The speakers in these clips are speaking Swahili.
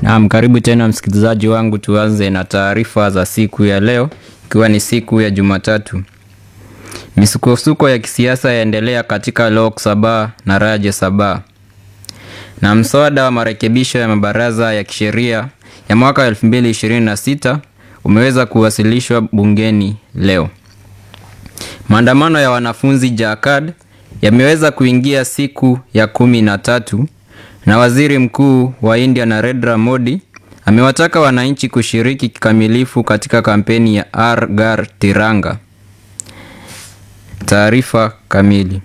Naam, karibu tena msikilizaji wangu, tuanze na taarifa za siku ya leo, ikiwa ni siku ya Jumatatu. Misukosuko ya kisiasa yaendelea katika Lok Sabha na Rajya Sabha, na mswada wa marekebisho ya mabaraza ya kisheria ya mwaka 2026 umeweza kuwasilishwa bungeni leo. Maandamano ya wanafunzi Jharkhand yameweza kuingia siku ya kumi na tatu na waziri mkuu wa India Narendra Modi amewataka wananchi kushiriki kikamilifu katika kampeni ya Har Ghar Tiranga. Taarifa kamili.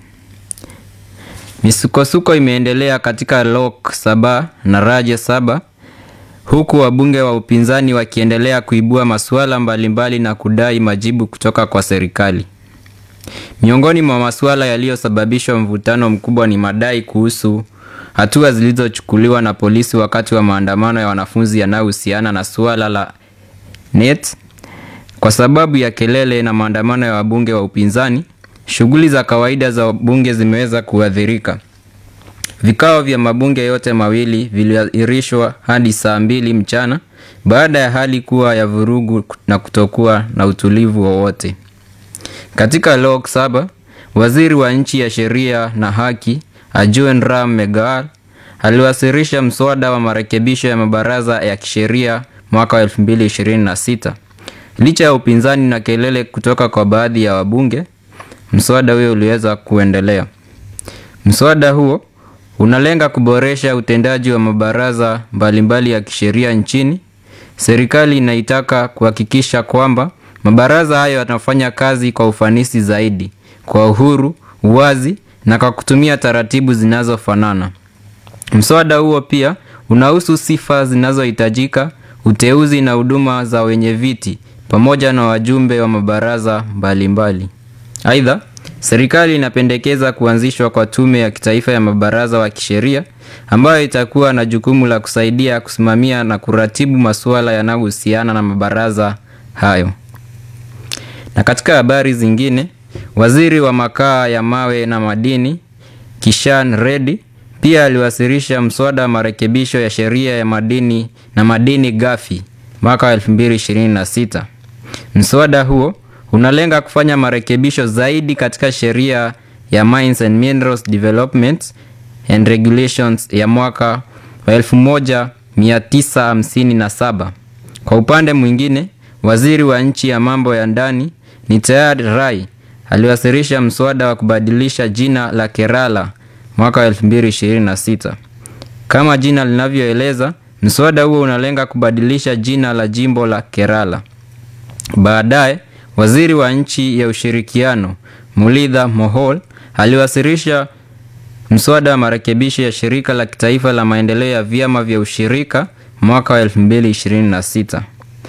Misukosuko imeendelea katika Lok Sabha na Rajya Sabha huku wabunge wa upinzani wakiendelea kuibua masuala mbalimbali na kudai majibu kutoka kwa serikali. Miongoni mwa masuala yaliyosababisha mvutano mkubwa ni madai kuhusu hatua zilizochukuliwa na polisi wakati wa maandamano ya wanafunzi yanayohusiana na suala la NET. Kwa sababu ya kelele na maandamano ya wabunge wa upinzani, shughuli za kawaida za bunge zimeweza kuathirika. Vikao vya mabunge yote mawili viliahirishwa hadi saa mbili mchana baada ya hali kuwa ya vurugu na kutokuwa na utulivu wowote. Katika Lok Sabha, waziri wa nchi ya sheria na haki Arjun Ram Meghwal aliwasilisha mswada wa marekebisho ya mabaraza ya kisheria mwaka wa 2026. Licha ya upinzani na kelele kutoka kwa baadhi ya wabunge, mswada huo uliweza kuendelea. Mswada huo unalenga kuboresha utendaji wa mabaraza mbalimbali ya kisheria nchini. Serikali inaitaka kuhakikisha kwamba mabaraza hayo yanafanya kazi kwa ufanisi zaidi, kwa uhuru, uwazi na kwa kutumia taratibu zinazofanana. Mswada huo pia unahusu sifa zinazohitajika, uteuzi na huduma za wenye viti pamoja na wajumbe wa mabaraza mbalimbali. Aidha, serikali inapendekeza kuanzishwa kwa tume ya kitaifa ya mabaraza wa kisheria ambayo itakuwa na jukumu la kusaidia kusimamia na kuratibu masuala yanayohusiana na mabaraza hayo. Na katika habari zingine, waziri wa makaa ya mawe na madini Kishan Reddy pia aliwasilisha mswada wa marekebisho ya sheria ya madini na madini ghafi mwaka wa 2026. Mswada huo unalenga kufanya marekebisho zaidi katika sheria ya Mines and Minerals Development and Regulations ya mwaka wa 1957. Kwa upande mwingine, waziri wa nchi ya mambo ya ndani Nityayad Rai aliwasilisha mswada wa kubadilisha jina la Kerala mwaka wa 2026. Kama jina linavyoeleza, mswada huo unalenga kubadilisha jina la jimbo la Kerala. Baadaye, waziri wa nchi ya ushirikiano Mulitha Mohol aliwasilisha mswada wa marekebisho ya shirika la kitaifa la maendeleo ya vyama vya ushirika mwaka wa 2026.